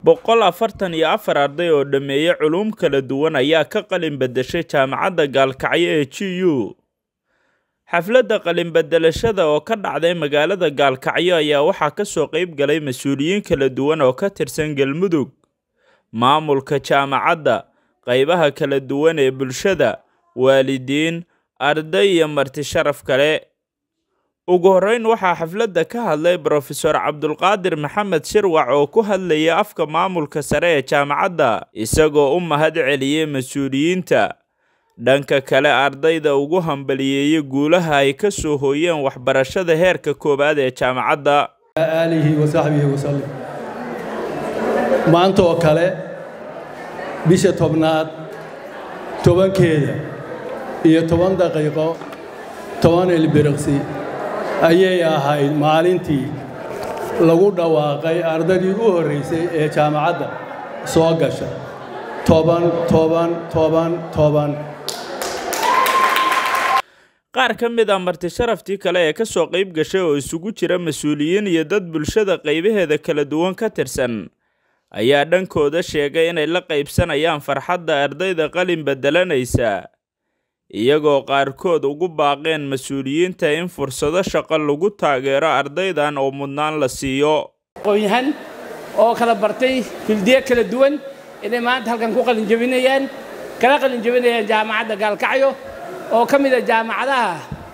boqol afartan iyo afar arday oo dhammeeyey culuum kala duwan ayaa ka qalin beddeshay jaamacadda gaalkacyo ee g u xafladda qalin beddelashada oo ka dhacday magaalada gaalkacyo ayaa waxaa ka soo qayb galay mas-uuliyiin kala duwan oo ka tirsan galmudug maamulka jaamacadda qaybaha kala duwan ee bulshada waalidiin arday iyo marti sharaf kale ugu horreyn waxaa xafladda ka hadlay brofesor cabdulqaadir maxamed shirwac oo ku hadlayay afka maamulka sare ee jaamacadda isagoo u mahad celiyey mas-uuliyiinta dhanka kale ardayda ugu hambaliyeeyey guulaha ay ka soo hooyeen waxbarashada heerka koowaad ee jaamacadda aalihi wa saxbihi wasallim maanta oo kale bisha tobnaad tobankeeda iyo toban daqiiqo toban ilbiriqsi ayay ahayd maalintii lagu dhawaaqay ardaydii u horraysay ee jaamacadda soo gasha toban toban toban toban qaar ka mid a marti sharaftii kale ee ka soo qayb gashay oo isugu jira mas-uuliyiin iyo dad bulshada qaybaheeda kala duwan ka tirsan ayaa dhankooda sheegay inay la qaybsanayaan farxadda ardayda qalin beddelanaysa iyagoo qaarkood ugu baaqeen mas-uuliyiinta in fursado shaqo lagu taageero ardaydan oo mudnaan la siiyo aqoon-yahan oo kala bartay fildiye kala duwan inay maanta halkan ku qalinjabinayaan kala qalinjabinayaan jaamacadda gaalkacyo oo ka mid a jaamacadaha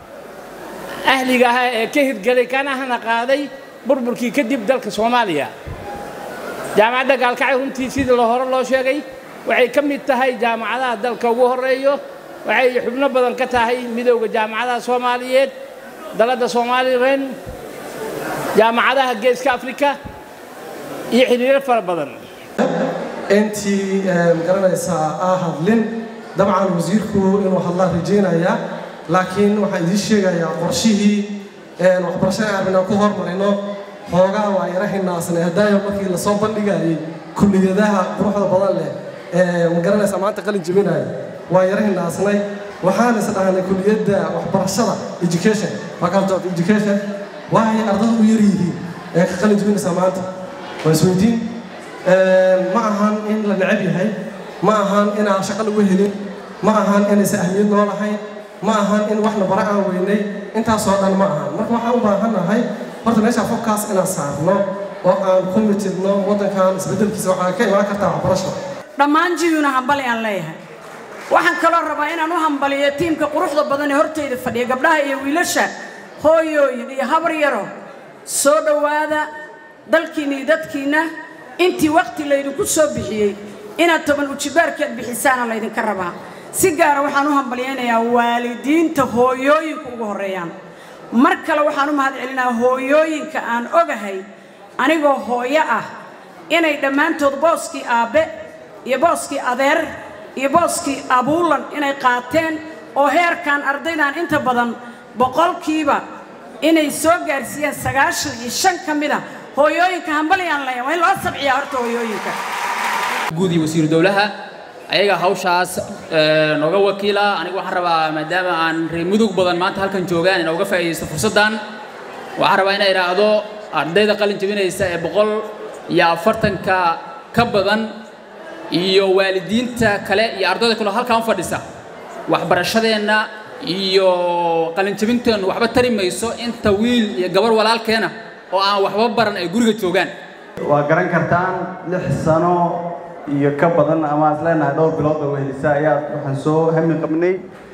ahliga ah ee ka hirgelay kanahana qaaday burburkii kadib dalka soomaaliya jaamacadda gaalkacyo runtii sidii lo hore loo sheegay waxay ka mid tahay jaamacadaha dalka ugu horreeyo waxay xubno badan ka tahay midowda jaamacadaha soomaaliyeed daladda somalilan jaamacadaha geeska afrika iyo xidhiiro fara badan intii magaranaysaa aa hadlin dabcan wasiirku inuu hadlaan rajaynaya laakiin waxaan idiin sheegayaa qorshihii waxbarashada aabinaan ku hormarino hoogaa waa yara hinaasnay hadaayo markii lasoo bandhigayay kulliyadaha quruxda badan leh ee magaranaysaa maanta qalin jebinaya waa yara hinaasnay waxaan is dhahnay kulliyadda waxbarashada education faculty of education waxay ardada u yar yihiin ee ka qalin jebinaysaa maanta waa isweydiin ma ahan in la necab yahay ma ahan inaan shaqo lagu helin ma ahan inaysan ahmiyad noo lahayn ma ahan in wax la bara aan weynay intaasoo dhan ma ahan marka waxaan u baahannahay horta meeshaa fobkaas inaan saarno oo aan ku mitidno waddankan isbeddelkiisa waxaa ka imaan kartaa waxbarasho dhammaan jiyuna hambali aan leeyahay waxaan kaloo rabaa inaan u hambaliyo tiimka quruxda badan ee hortayda fadhiya gabdhaha iyo wiilasha hooyooyin iyo habar yaro soo dhowaada dalkiinna iyo dadkiinna intii wakhti laydinku soo bixiyey inaad toban ujibaarkeed bixisaana laydinka rabaa si gaara waxaan u hambalyaynayaa waalidiinta hooyooyinka ugu horreeyaan mar kale waxaan u mahad celinaa hooyooyinka aan ogahay anigoo hooyo ah inay dhammaantood booskii aabbe iyo booskii adeer iyo booskii abuulan inay qaateen oo heerkan ardaydan inta badan boqolkiiba inay soo gaarsiiyeen sagaashan iyo shan ka mid a hooyooyinka hambalyaan leeya waa in loo sabciyaa horta hooyooyinka guud iyo wasiiru dowlaha ayaga hawshaas nooga wakiila anigu waxaan rabaa maadaama aan reer mudug badan maanta halkan joogaan inaan uga faa'iidaysto fursaddan waxaan rabaa inay idhaahdo ardayda qalin jebinaysa ee boqol iyo afartanka ka badan iyo waalidiinta kale iyo ardayda kale halkaan fadhisa waxbarashadeenna iyo qalin jebinteennu waxba tari mayso inta wiil iyo gabar walaalkeena oo aan waxba baran ay guriga joogaan waa garan kartaan lix sano iyo ka badan ama is leenahay dhowr bilood oo wehelisa ayaa waxaan soo hami qabnay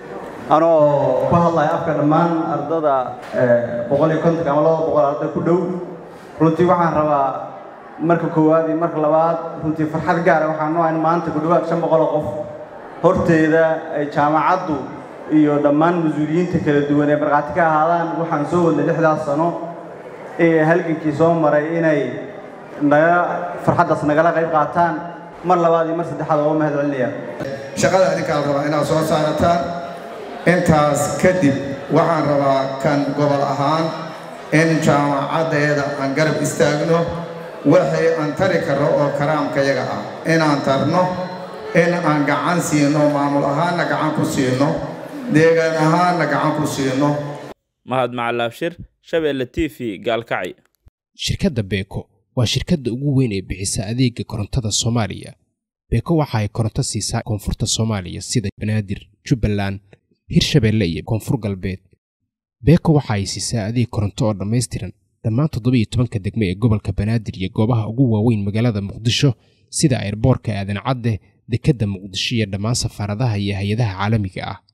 anoo ku hadlaya afka dhammaan ardada boqol iyo kontonka ama laba boqol arday ku dhow runtii waxaan rabaa marka koowaad iyo marka labaad runtii farxad gaara waxaan noo in maanta ku dhowaad shan boqol oo qof horteeda ay jaamacaddu iyo dhammaan mas-uuliyiinta kala duwan ee markhaati ka ahaadaan waxaan soo wadnay lixdaas sano ee halgankii soo maray inay naga farxaddaas nagala qayb qaataan mar labaad iyo mar saddexaad oo mahad celinaya shaqada adinkaa la rabaa inaad soo saarataan intaas kadib waxaan rabaa kan gobol ahaan in jaamacaddeeda aan garab istaagno waxay aan tari karno oo karaamkayaga ah inaan tarno in aan gacan siino maamul ahaanna gacan ku siino deegaan ahaanna gacan ku siino mahad macalaabshir shabeelle t v gaalkacyo shirkadda beeko waa shirkadda ugu weyn ee bixisa adeega korontada soomaaliya beeko waxa ay koronto siisaa koonfurta soomaaliya sida banaadir jubbaland hirshabeelle iyo koonfur galbeed beeko waxa ay siisaa adeeg koronto oo dhammaystiran dhammaan toddoba iyo tobanka degme ee gobolka banaadir iyo goobaha ugu waaweyn magaalada muqdisho sida airboorka aadan cadde dekedda muqdisho iyo dhammaan safaaradaha iyo hay-adaha caalamiga ah